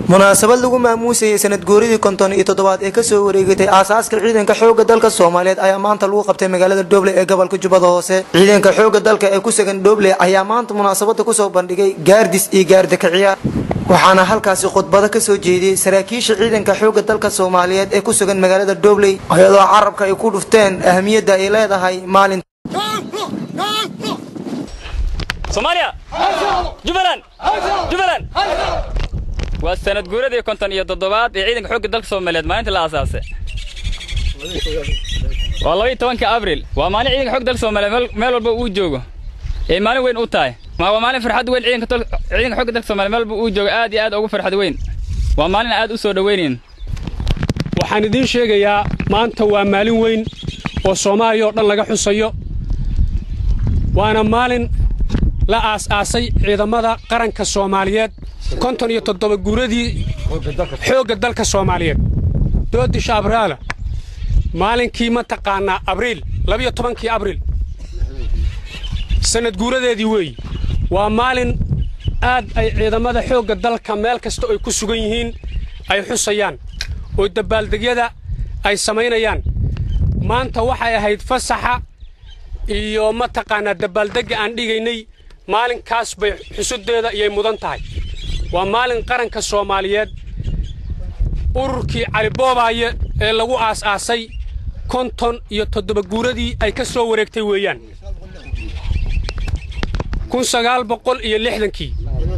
munaasabad lagu maamuusayay sanad guuridii konton iyo toddobaad ee kasoo wareegatay aasaaska ciidanka xooga dalka soomaaliyeed ayaa maanta lagu qabtay magaalada dhoble ee gobolka jubbada hoose ciidanka xooga dalka ee ku sugan dhoble ayaa maanta munaasabada kusoo bandhigay gaardis iyo gaardakaciyaar waxaana halkaasi khudbado kasoo jeediyey saraakiisha ciidanka xooga dalka soomaaliyeed ee ku sugan magaalada dhobley iyadoo carabka ay ku dhufteen ahamiyadda ay leedahay maalin soomaaliya jubbaland jubbaland waa sanad guuradii konton iyo toddobaad ee ciidanka xoogga dalka soomaaliyeed maalinta la aasaasay waa labaiyo tobanka abril waa maalin ciidanka xogga dalka soomaaliyeed meel walba uu joogo ee maalin weyn u tahay waa maalin farxad weyn ciidanka ciidanka xogga dalka soomaaliyeed meel walba uu joogo aad iyo aad ugu farxad weyn waa maalin aad u soo dhoweynayn waxaan idiin sheegayaa maanta waa maalin weyn oo soomaaliya oo dhan laga xusayo waana maalin la aas-aasay ciidamada qaranka soomaaliyeed konton iyo toddoba guuradii xoogga dalka soomaaliyeed doodisha abraala maalinkii mataqaanaa abriil labiyo tobankii abriil sanad guuradeedii weeyi waa maalin aad ay ciidamada xoogga dalka meel kasta ay ku sugan yihiin ay xusayaan oo dabbaaldegyada ay samaynayaan maanta waxay ahayd fasaxa iyo mataqaanaa dabbaaldegga aan dhigaynay maalinkaas bay xusudeeda iyay mudan tahay waa maalin qaranka soomaaliyeed ururkii caliboobaye ee lagu aas-aasay konton iyo toddoba guuradii ay ka soo wareegtay weeyaan kun sagaal boqol iyo lixdankii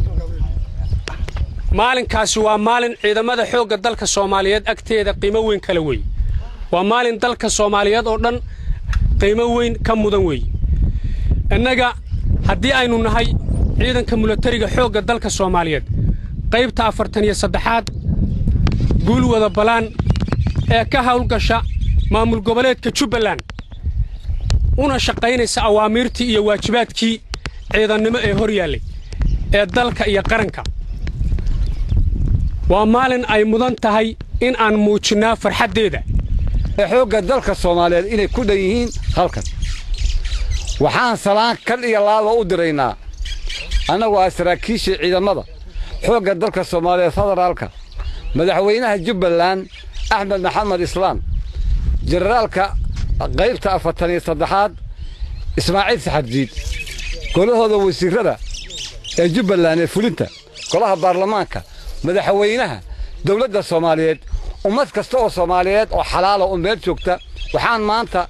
maalinkaasi waa maalin ciidamada xoogga dalka soomaaliyeed agteeda qiimo weyn kale weey waa maalin dalka soomaaliyeed oo dhan qiimo weyn ka mudan weey innaga haddii aynu nahay ciidanka milatariga xoogga dalka soomaaliyeed qaybta afartan iyo saddexaad guulwada balaan ee ka hawlgasha maamul goboleedka jubbaland una shaqaynaysa awaamiirtii iyo waajibaadkii ciidannimo ee hor yaallay ee dalka iyo qaranka waa maalin ay mudan tahay in aan muujinnaa farxaddeeda xoogga dalka soomaaliyeed inay ku dhan yihiin halkan waxaan salaan kal iyo laaba u diraynaa annagu ah saraakiishii ciidamada xoogga dalka soomaaliyeed federaalka madaxweynaha jubbaland axmed maxamed islaam jenaraalka qaybta afartan iyo saddexaad ismaaciil saxarjiid golahooda wasiirrada ee jubbaland ee fulinta golaha baarlamaanka madaxweynaha dawladda soomaaliyeed ummad kasta oo soomaaliyeed oo xalaala oo meel joogta waxaan maanta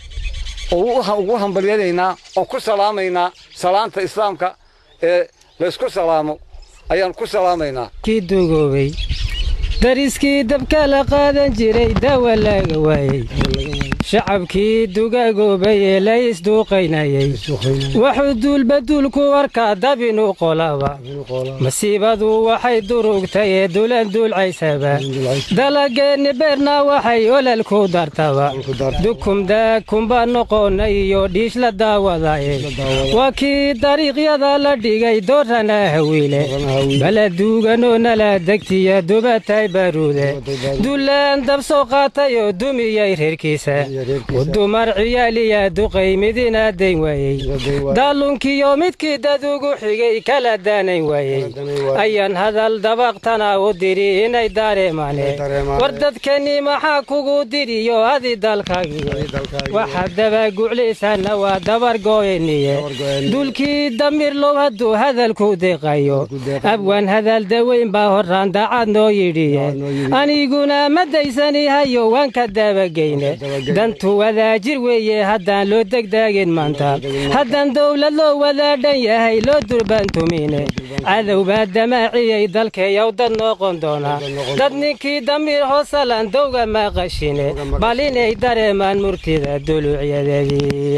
ugu hambalyanaynaa oon ku salaamaynaa salaanta islaamka ee laysku salaamo ayaan ku salaamaynaa kii dugoobay dariskii dabka la qaadan jiray dawa laga waayey shacabkii dugagoobay ee la isduuqaynayey wuxuu duulbaduulku arkaa dabinu qolaba masiibadu waxay durugtay ee dulan duulcaysaba dalageenni beerna waxay olal ku dartaba dukumdaakumba noqona iyo dhiish la daawadaye waa kii dariiqyada la dhigay doorana hawiile bala duuganoo nala degtiya dubatay baruude dulaan dab soo qaatay oo dumiyey reerkiisa udumar ciyaaliya duqay midina dayn waayey daalunkiyo midkii dad ugu xigay kala daanayn waayey ayaan hadal dabaqtana u diri inay dareemaane war dadkani maxaa kugu diriyo adi dalkaagii waxaad dabaguclaysaana waa dabar gooyaniye dulkii damir low hadduu hadalku deeqayo abwaan hadal daweyn baa horraan daacad noo yidhiye aniguna ma daysani hayo waan ka dabageyne dantu wadaajir weeye haddaan loo degdaagin maanta haddaan dawlad loo wadaadhan yahay loo durbaantumine cadow baa damaaciyey dalkeeyow dad noqon doona dad ninkii damiir hoosalan dowga ma qashine bal inay dareemaan murtida duluucyadeedii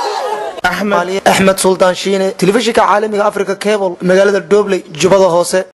axmed suldaan shiine telefishinka caalamiga africa cable magaalada dhobley jubbada hoose